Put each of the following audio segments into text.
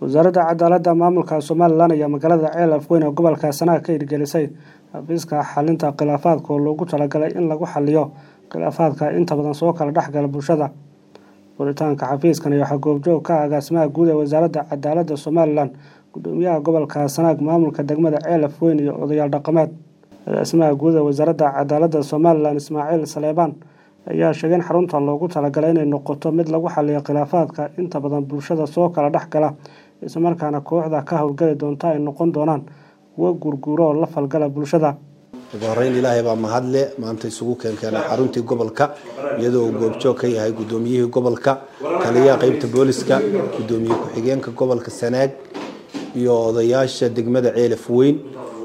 wasaaradda cadaaladda maamulka somalilan ayaa magaalada ceel afweyn ee gobolka sanaag ka hirgelisay xafiiska xalinta khilaafaadka oo loogu talagalay in lagu xaliyo khilaafaadka inta badan soo kala dhexgala bulshada furitaanka xafiiskan waxaa goobjoog ka agaasimaha guud ee wasaaradda cadaaladda somalilan gudoomiyaha gobolka sanaag maamulka degmada ceel afweyn iyo odayaal dhaqameed agaasimaha guud ee wasaaradda cadaaladda somalilan ismaaciil saleebaan ayaa sheegay in xarunta loogu talagalay inay noqoto mid lagu xaliyo khilaafaadka inta badan bulshada soo kala dhex gala islamarkaana kooxda ka howlgali doonta ay noqon doonaan kuwo guurguuro oo la falgala bulshada ugu horeyn ilaahay baa mahadle maanta isugu keenkeenay xaruntii gobolka iyadoo uu goobjoog ka yahay gudoomiyihii gobolka taliyaha qeybta booliska gudoomiye ku-xigeenka gobolka sanaag iyo odayaasha degmada ceelaf weyn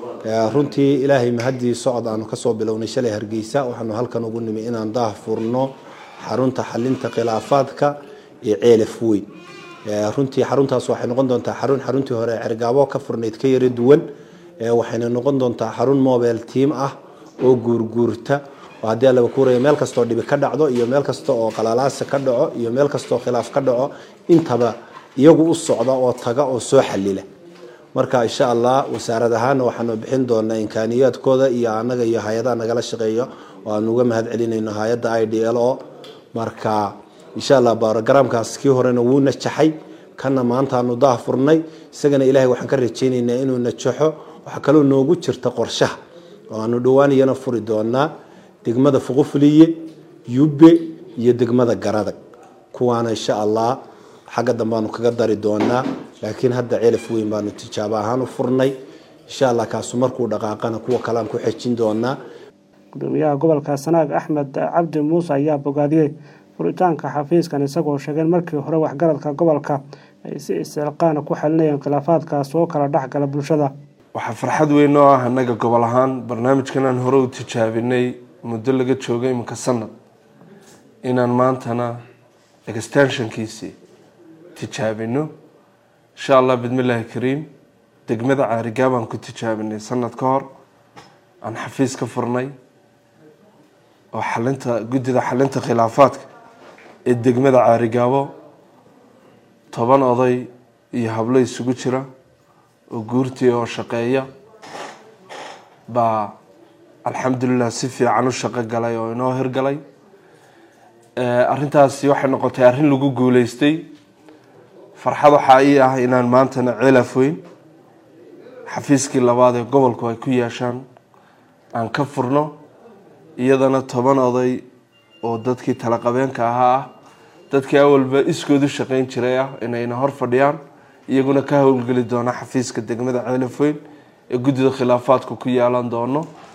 runtii ilaahay mahadii socod aanu kasoo bilownay shalay hargeysa waxaanu halkan ugu nimi inaan daah furno xarunta xalinta khilaafaadka ee ceelaf weyn runtii xaruntaas waxay noqon doontaa xarun xaruntii hore cergaabo ka furnayd ka yara duwan waxayna noqon doontaa xarun mobile team ah oo guurguurta oo haddii alaba kuuraya meel kastoo dhibi ka dhacdo iyo meel kasta oo qalalaasa ka dhaco iyo meel kastoo khilaaf ka dhaco intaba iyagu u socda oo taga oo soo xalila marka insha allah wasaarad ahaana waxaanu bixin doonaa imkaaniyaadkooda iyo anaga iyo hay-adaha nagala shaqeeyo oo aanu uga mahad celinayno hay-adda i d l o marka insha allah barogaraamkaas kii horena wuu najaxay kana maantaanu daah furnay isagana ilahay waxaan ka rajaynaynaa inuu najaxo waxaa kaloo noogu jirta qorshaha oo aanu dhawaaniyana furi doonaa degmada fuqufuliye yube iyo degmada garadag kuwaana insha allah xagga dambeaanu kaga dari doonaa laakiin hadda celaf weyn baanu tijaabo ahaan u furnay insha allah kaasu markuu dhaqaaqana kuwa kalean ku xejin doonaa gudoomiyaha gobolka sanaag axmed cabdi muuse ayaa bogaadiyey furitaanka xafiiskan isagoo sheegeen markii hore waxgaradka gobolka ay si iscilqaana ku xalinayeen khilaafaadka soo kala dhexgala bulshada waxaa farxad weyn oo ah annaga gobol ahaan barnaamijkan aan hore u tijaabinay muddo laga joogay iminka sanad inaan maantana extensionkiisii tijaabino insha allah bidmillaahi kariim degmada caarigaa baan ku tijaabinay sanad ka hor aan xafiis ka furnay oo xalinta guddida xalinta khilaafaadka ee degmada caarigaabo toban oday iyo hablo isugu jira oo guurtii oo shaqeeya baa alxamdulilah si fiican u shaqo galay oo inoo hirgalay arrintaasi waxay noqotay arrin lagu guuleystay farxad waxaa ii ah inaan maantana celaf weyn xafiiskii labaad ee gobolku ay ku yeeshaan aan ka furno iyadana toban oday oo dadkii talaqabeenka ahaa ah dadkii awalba iskood u shaqeyn jiray ah inayna hor fadhiyaan iyaguna ka howlgeli doona xafiiska degmada ceelaf weyn ee guddida khilaafaadku ku yeelan doono